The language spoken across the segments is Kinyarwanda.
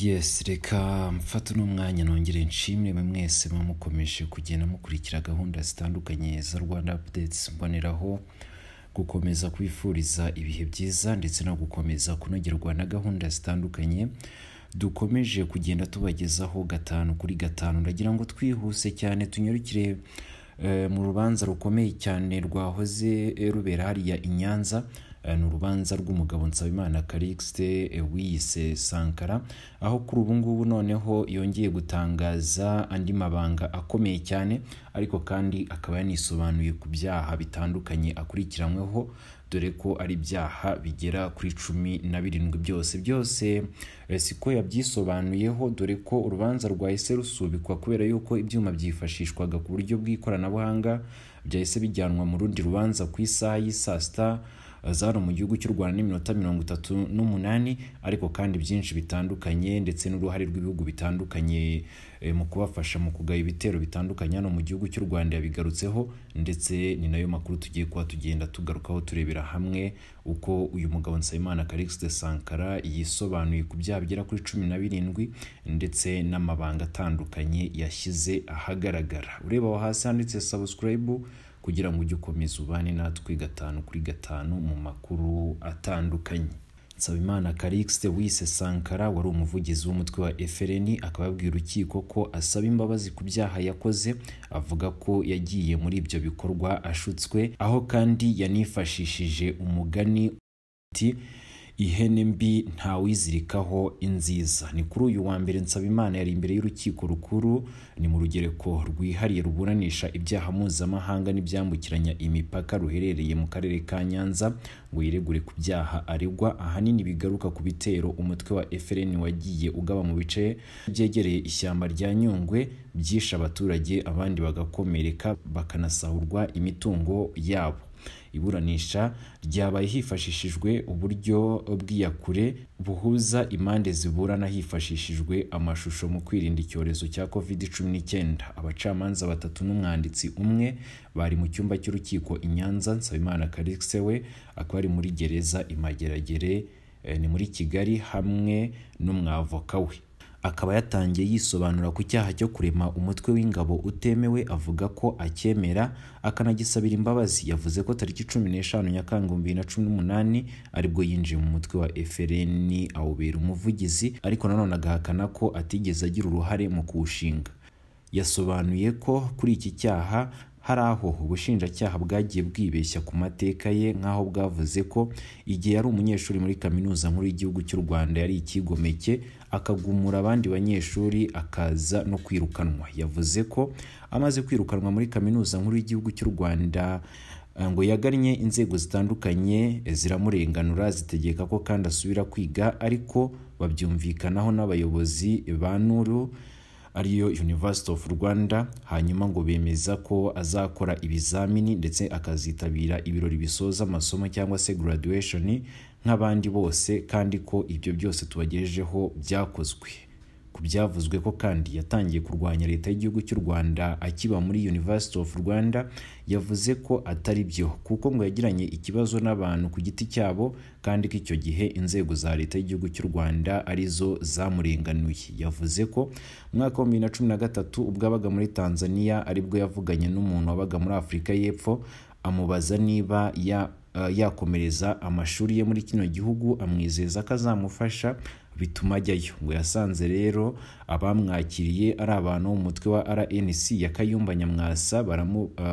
yesi reka mfate uno mwanya nongere nshimire mwe mwese mwamukomeje kugenda mukurikira gahunda zitandukanye za rwanda apudetsi mboneraho gukomeza kwifuriza ibihe byiza ndetse no gukomeza kunogerwa na gahunda zitandukanye dukomeje kugenda tubagezaho gatanu kuri gatanu ndagira ngo twihuse cyane tunyarukire eh, mu rubanza rukomeye cyane rwahoze eh, rubera hariya i nyanza Eh, ni urubanza rw'umugabo nsabimana karixite eh, wiyise sankara aho kuri ubu ngubu noneho yongeye gutangaza andi mabanga akomeye cyane ariko kandi akaba yanisobanuye ku byaha bitandukanye akurikiranyweho dore ko ari ibyaha bigera kuri cumi na birindwi byose byose eh, siko yabyisobanuyeho dore ko urubanza rwahise rusubikwa kubera yuko ibyuma byifashishwaga ku buryo bw'ikoranabuhanga byahise bijyanwa mu rundi rubanza ku isaha y'i saa sita zari mu gihugu cy'u rwanda n'iminota mirongo itatu n'umunani ariko kandi byinshi bitandukanye ndetse n'uruhare rw'ibihugu bitandukanye eh, mu kubafasha mu kugaya ibitero bitandukanye hano mu gihugu cy'u rwanda yabigarutseho ndetse ni nayo makuru tugiye kuba tugenda tugarukaho turebera hamwe uko uyu mugabo nsabimana karixite sankara yisobanuye ku byaha bigera kuri cumi na birindwi ndetse n'amabanga atandukanye yashyize ahagaragara ureba aho hasi handitse sabusikarayibu kugira ngo ujye ukomeza ubane natwe gatanu kuri gatanu mu makuru atandukanye nsabimana karixite wise sankara wari umuvugizi w'umutwe wa frn akaba yabwiye urukiko ko asaba imbabazi ku byaha yakoze avuga ko yagiye muri ibyo bikorwa ashutswe aho kandi yanifashishije umugani ati ihene mbi ntawizirikaho inziza ni kuri uyu wa mbere nsabimana yari imbere y'urukiko rukuru ni mu rugereko rwihariye ruburanisha ibyaha mpuzamahanga n'ibyambukiranya imipaka ruherereye mu karere ka nyanza ngo yiregure ku byaha aregwa ahanini bigaruka ku bitero umutwe wa frn wagiye ugaba mu bice byegereye ishyamba rya nyungwe byishe abaturage abandi bagakomereka bakanasahurwa imitungo yabo iburanisha ryabaye hifashishijwe uburyo bw'iyakure buhuza impande ziburana hifashishijwe amashusho mu kwirinda icyorezo cya covid 19 abacamanza batatu n'umwanditsi umwe bari mu cyumba cy'urukiko i nyanza nsabimana karikse we akaba ari muri gereza imageragere eh, ni muri kigali hamwe n'umwavoka we akaba yatangiye yisobanura ku cyaha cyo kurema umutwe w'ingabo utemewe avuga ko acyemera akanagisabira imbabazi yavuze ko tariki cumi n'eshanu nyakanga bibiri na cumi n'umunani aribwo yinjiye mu mutwe wa frn awubera umuvugizi ariko nanone agahakana ko atigeze agira uruhare mu kuwushinga yasobanuye ko kuri iki cyaha hari aho ubushinjacyaha bwagiye bwibeshya ku mateka ye nk'aho bwavuze ko igihe yari umunyeshuri muri kaminuza nkuru y'igihugu cy'u rwanda yari ikigomeke akagumura abandi banyeshuri akaza no kwirukanwa yavuze ko amaze kwirukanwa muri kaminuza nkuru y'igihugu cy'u rwanda ngo yagannye inzego zitandukanye ziramurenganura zitegeka ko kandi asubira kwiga ariko babyumvikanaho n'abayobozi ba nuru ariyo University of Rwanda hanyuma ngo bemeza ko azakora ibizamini ndetse akazitabira ibirori bisoza amasomo cyangwa se graduation nk'abandi bose kandi ko ibyo byose tubagejejeho byakozwe ku byavuzwe ko kandi yatangiye kurwanya leta y'igihugu cy'u Rwanda akiba muri University of Rwanda yavuze ko atari byo kuko ngo yagiranye ikibazo n'abantu ku giti cyabo kandi ko icyo gihe inzego za leta y'igihugu cy'u Rwanda arizo zamurenganuye yavuze ko mwaka wa 2013 ubwo abaga muri Tanzania aribwo yavuganye n'umuntu wabaga muri Afurika y'Epfo amubaza niba ya yakomereza amashuri ye muri kino gihugu amwizeza ko azamufasha bituma ajyayo ngo yasanze rero abamwakiriye ari abantu umutwe wa rnc ya kayumba nyamwasa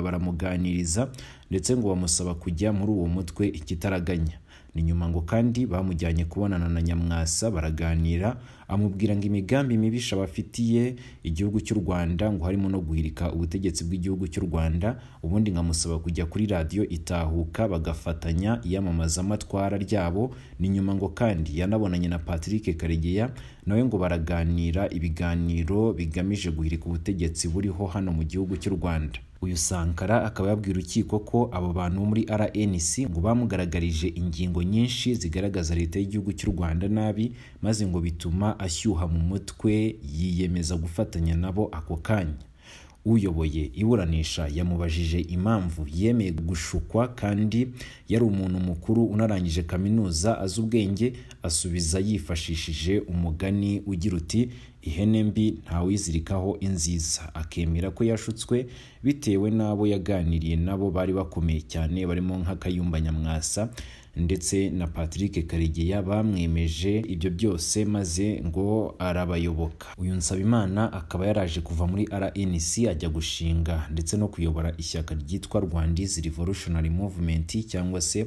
baramuganiriza ndetse ngo bamusaba kujya muri uwo mutwe ikitaraganya ni nyuma ngo kandi bamujyanye kubonana na nyamwasa baraganira amubwira ngo imigambi mibisha bafitiye igihugu cy'u rwanda ngo harimo no guhirika ubutegetsi bw'igihugu cy'u rwanda ubundi nkamusaba kujya kuri radiyo itahuka bagafatanya iyamamazamatwara ryabo ni nyuma ngo kandi yanabonanye na patrick karegeya nawe ngo baraganira ibiganiro bigamije guhirika ubutegetsi buriho hano mu gihugu cy'u rwanda uyu sankara akaba yabwiye urukiko ko abo bantu bo muri rnc ngo bamugaragarije ingingo nyinshi zigaragaza leta y'igihugu cy'u rwanda nabi maze ngo bituma ashyuha mu mutwe yiyemeza gufatanya nabo ako kanya uyoboye iburanisha yamubajije impamvu yemeye gushukwa kandi yari umuntu mukuru unarangije kaminuza azi ubwenge asubiza yifashishije umugani ugira uti ihene mbi ntawizirikaho inziza akemera ko yashutswe bitewe n'abo yaganiriye nabo bari bakomeye cyane barimo nka Kayumba Nyamwasa ndetse na Patrick Karegeya bamwemeje ibyo byose maze ngo arabayoboka uyu Nsabimana akaba yaraje kuva muri RNC ajya gushinga ndetse no kuyobora ishyaka ryitwa Rwandizi Revolutionary Movement cyangwa se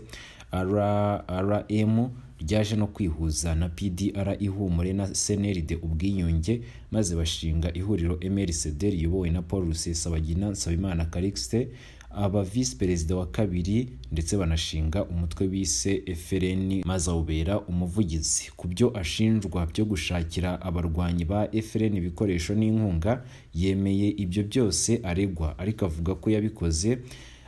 RRM ryaje no kwihuza na PDR ihumure na CNRD ubwiyunge maze bashinga ihuriro MRCD riyobowe na Paul Rusesabagina Nsabimana Calixte aba visi perezida wa kabiri ndetse banashinga umutwe bise FRN maze awubera umuvugizi ku byo ashinjwa byo gushakira abarwanyi ba FRN ibikoresho n'inkunga yemeye ibyo byose aregwa ariko avuga ko yabikoze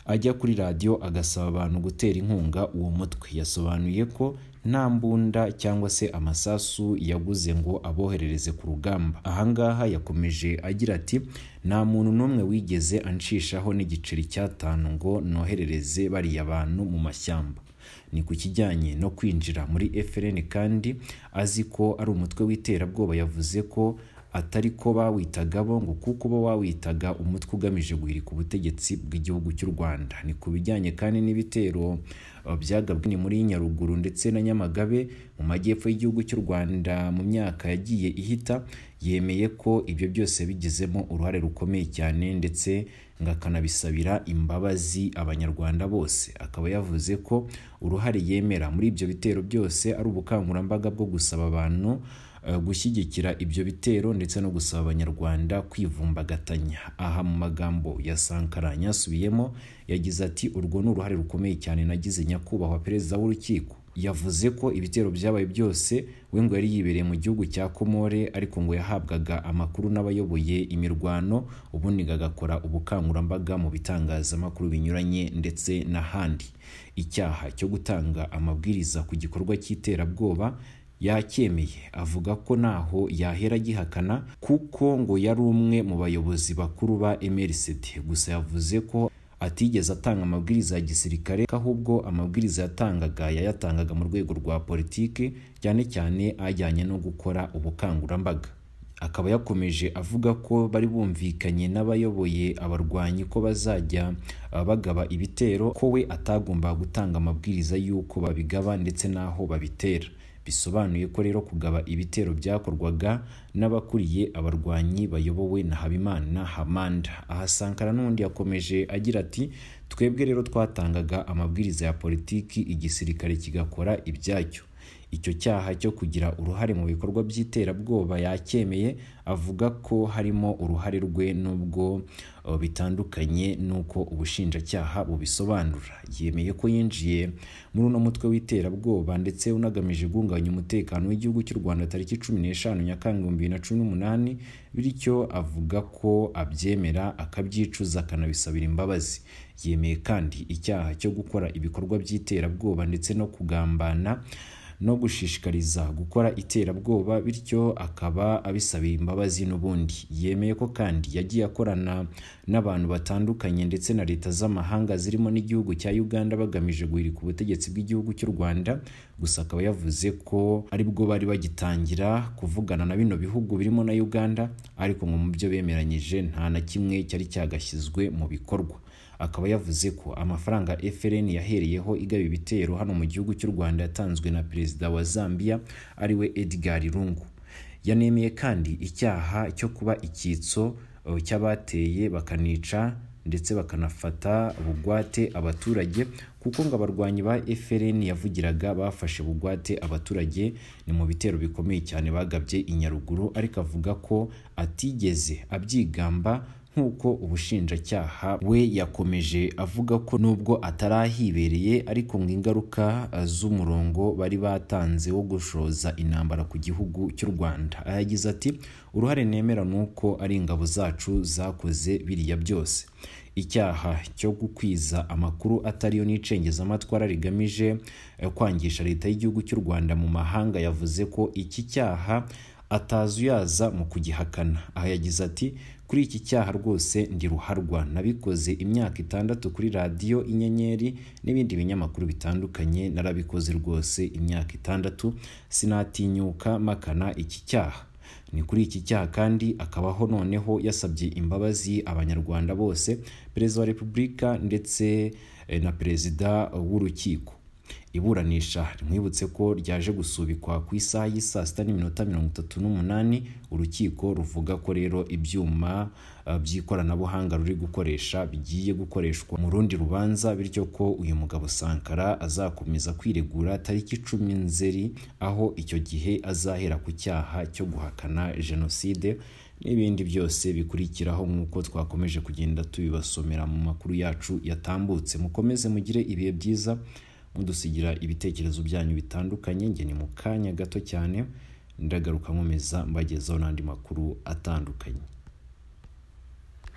ajya kuri radiyo agasaba abantu gutera inkunga uwo mutwe yasobanuye ko nta mbunda cyangwa se amasasu yaguze ngo aboherereze ku rugamba ahangaha yakomeje agira ati nta muntu n'umwe wigeze anshishaho n'igiceri cy'atanu ngo noherereze bariya bantu mu mashyamba ni ku kijyanye no kwinjira muri FLN kandi azi ko ari umutwe w'iterabwoba yavuze ko atari ko bawitaga bongo kuko bo wawitaga umutwe ugamije guhirika ubutegetsi bw'igihugu cy'u Rwanda ni ku bijyanye kandi n'ibitero byagabwe muri Nyaruguru ndetse na Nyamagabe mu majyepfo y'igihugu cy'u Rwanda mu myaka yagiye ihita yemeye ko ibyo byose bigizemo uruhare rukomeye cyane ndetse ngakanabisabira imbabazi abanyarwanda bose akaba yavuze ko uruhare yemera muri ibyo bitero byose ari ubukangurambaga bwo gusaba abantu gushyigikira ibyo bitero ndetse no gusaba abanyarwanda kwivumbagatanya aha mu magambo ya sankara yasubiyemo yagize ati urwo ni uruhare rukomeye cyane nagize nyakubahwa perezida w'urukiko yavuze ko ibitero byabaye byose we ngo yari yibereye mu gihugu cya komore ariko ngo yahabwaga amakuru n'abayoboye imirwano ubundi agakora ubukangurambaga mu bitangazamakuru binyuranye ndetse n'ahandi icyaha cyo gutanga amabwiriza ku gikorwa cy'iterabwoba yacyemeye avuga ko ntaho yahera agihakana kuko ngo yari umwe mu bayobozi bakuru ba MRCD gusa yavuze ko atigeze atanga amabwiriza ya gisirikare ahubwo amabwiriza yatangaga yayatangaga mu rwego rwa politiki cyane cyane ajyanye no gukora ubukangurambaga akaba yakomeje avuga ko bari bumvikanye n'abayoboye abarwanyi ko bazajya bagaba ibitero ko we atagomba gutanga amabwiriza y'uko babigaba ndetse n'aho babitera bisobanuye ko rero kugaba ibitero byakorwaga n'abakuriye abarwanyi bayobowe na Habimana Hamanda aha Sankara n'undi yakomeje agira ati twebwe rero twatangaga amabwiriza ya politiki igisirikare kigakora ibyacyo icyo cyaha cyo kugira uruhare mu bikorwa by'iterabwoba yacyemeye avuga ko harimo uruhare rwe n'ubwo bitandukanye n'uko ubushinjacyaha bubisobanura yemeye ko yinjiye muri uno mutwe w'iterabwoba ndetse unagamije guhungabanya umutekano w'igihugu cy'u rwanda tariki cumi n'eshanu nyakanga bibiri na cumi n'umunani bityo avuga ko abyemera akabyicuza akanabisabira imbabazi yemeye kandi icyaha cyo gukora ibikorwa by'iterabwoba ndetse no kugambana no gushishikariza gukora iterabwoba bityo akaba abisabira imbabazi n'ubundi yemeye ko kandi yagiye akorana n'abantu batandukanye ndetse na leta z'amahanga zirimo n'igihugu cya Uganda bagamije guhirika ubutegetsi bw'igihugu cy'u Rwanda gusa akaba yavuze ko aribwo bari bagitangira kuvugana na bino bihugu birimo na Uganda ariko ngo mu byo bemeranyije nta na kimwe cyari cyagashyizwe mu bikorwa akaba yavuze ko amafaranga FLN yahereyeho igaba ibitero hano mu gihugu cy'u Rwanda yatanzwe na perezida wa Zambia ariwe Edgar Lungu yanemeye kandi icyaha cyo kuba icyitso cy'abateye bakanica ndetse bakanafata bugwate abaturage kuko ngo abarwanyi ba FLN yavugiraga bafashe bugwate abaturage ni mu bitero bikomeye cyane bagabye i Nyaruguru ariko avuga ko atigeze abyigamba nk'uko ubushinjacyaha we yakomeje avuga ko nubwo atarahibereye ariko ngo ingaruka z'umurongo bari batanze wo gushoza intambara ku gihugu cy'u Rwanda yagize ati uruhare nemera ni uko ari ingabo zacu zakoze biriya byose icyaha cyo gukwiza amakuru atariyo n'icengezamatwara rigamije kwangisha leta y'igihugu cy'u Rwanda mu mahanga yavuze ko iki cyaha ataza uyaza mu kugihakana aha yagize ati kuri iki cyaha rwose ndi ruharwa nabikoze imyaka itandatu kuri radiyo inyenyeri n'ibindi binyamakuru bitandukanye narabikoze rwose imyaka itandatu sinatinyuka makana iki cyaha ni kuri iki cyaha kandi akabaho noneho yasabye imbabazi abanyarwanda bose perezida wa repubulika ndetse eh, na perezida w'urukiko iburanisha rimwibutse ko ryaje gusubikwa ku isaha y'i saa sita n'iminota mirongo itatu n'umunani urukiko ruvuga ko rero ibyuma eh, by'ikoranabuhanga ruri gukoresha bigiye gukoreshwa mu rundi rubanza bityo ko uyu mugabo Sankara azakomeza kwiregura tariki icumi nzeri aho icyo gihe azahera ku cyaha cyo guhakana jenoside n'ibindi byose bikurikiraho nk'uko twakomeje kugenda tubibasomera mu makuru yacu yatambutse mukomeze mugire ibihe byiza mudusigira ibitekerezo byanyu bitandukanye njye ni mu kanya gato cyane ndagaruka nkomeza mbagezaho n'andi makuru atandukanye